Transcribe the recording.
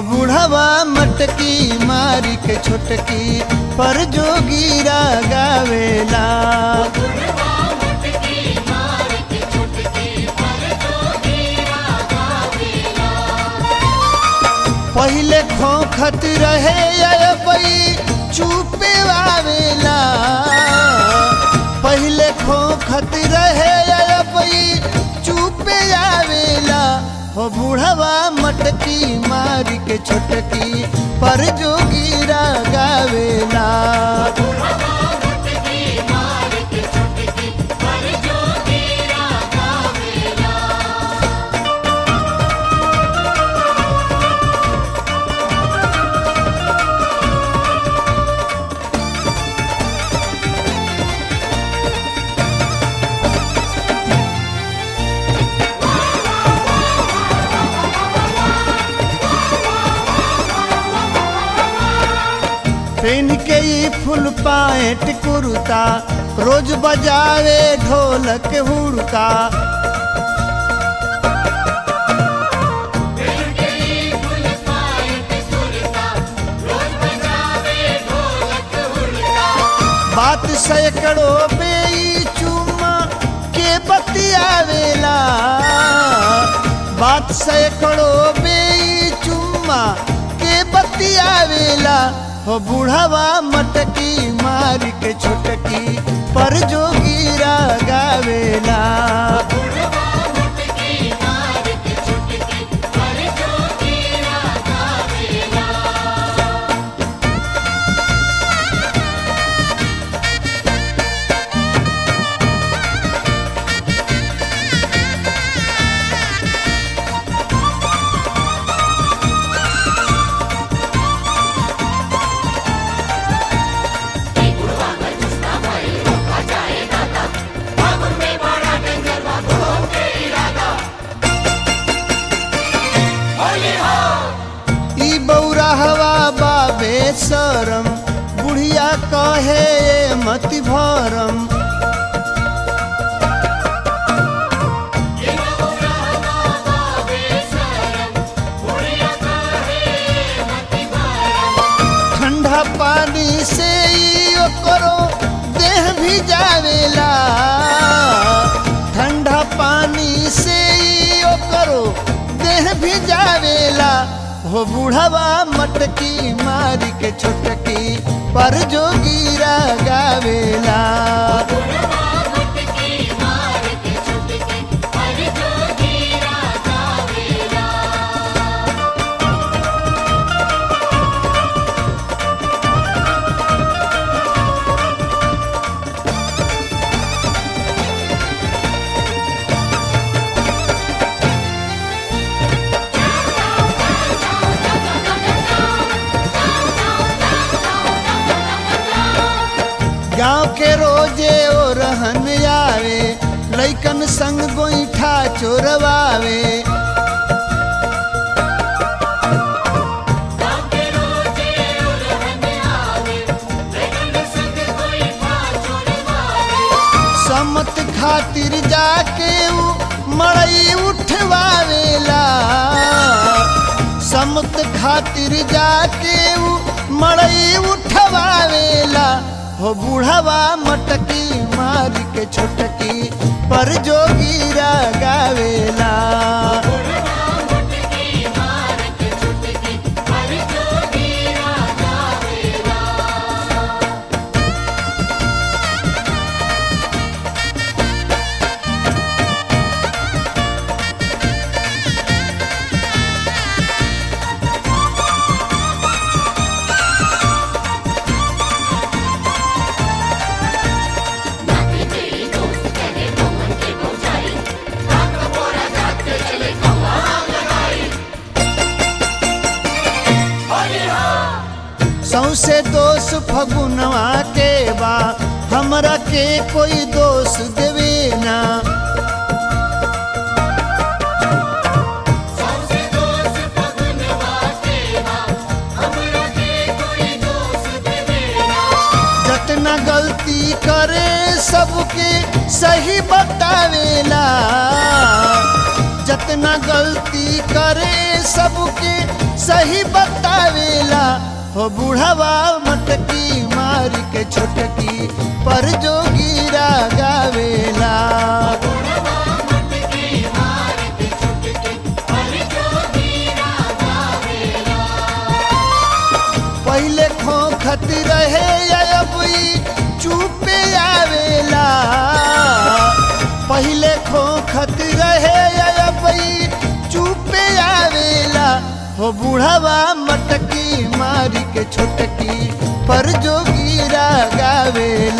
बूढ़वा मटकी मारी के छोटकी पर जोगीरा गावेला पहिले खोखत रहे अबई चुपे आवेला पहिले खोखत रहे अबई चुपे आवेला हो बूढ़वा मटकी मारी के छोटकी पर जोगीरा गावेला पेन के ई फुल पाएट कुर्ता रोज बजावे ढोलक हुड़का बात सैकड़ों पे ई चुम्मा के बतियावेला बात सैकड़ों पे ई चुम्मा के बतियावेला हो बूढ़वा मटकी मार के छोटकी पर जोगीरा गावेला ई बौरा हवा बाबे सरम बुढ़िया कहे मति भरम ठंडा पानी से ई ओकरो देह भी जावेला ठंडा पानी से ई ओकरो देह भी जावेला हो बूढ़वा मटकी मारी के छोटकी पर जोगीरा गावेला गांव के रोजे ओ रहन आवे लैकन संग गोईठा चोरवावे समत खातिर जाके उ मड़ई उठवावेला समत खातिर जाके उ मड़ई उठवावेला हो बूढ़वा मटकी मार के छोटकी पर जोगीरा गावेला सौसे दोष फगुनवा के बा हमरा के कोई दोष देवे ना जतना गलती करे सबके सही बतावेला जतना गलती करे सबके सही बतावेला हो बुढ़ावा मटकी मार के छोटकी पर जो गिरा गावेला पहले खोखत रहे अब ई चुपे आवेला पहले खोखत रहे अब ई चुपे आवेला हो बुढ़ावा मटकी मारी के छोटकी पर जो गिरा गावेला